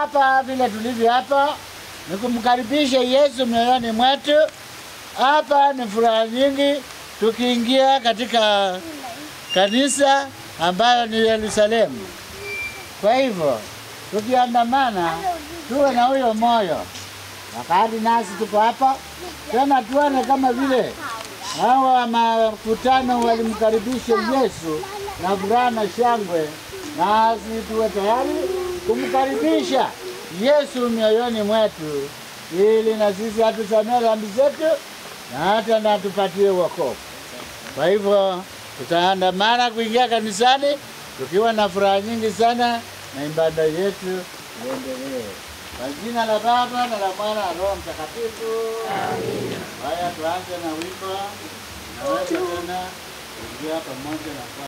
hapa vile tulivyo hapa ni kumkaribisha Yesu mioyoni mwetu. Hapa ni furaha nyingi tukiingia katika kanisa ambayo ni Yerusalemu. Kwa hivyo tukiandamana, tuwe na huyo moyo wakati nasi tuko hapa tena, tuone kama vile hawa makutano walimkaribisha Yesu na furaha na shangwe, nasi tuwe tayari kumkaribisha Yesu mioyoni mwetu, ili na sisi atusamehe dhambi zetu na hata na tupatie wokovu. Kwa hivyo tutaandamana kuingia kanisani tukiwa na furaha nyingi sana, na ibada yetu iendelee. Kwa jina la Baba na la Mwana na Roho Mtakatifu. Haya, tuanze na wimbo, naweza tena kuingia pamoja na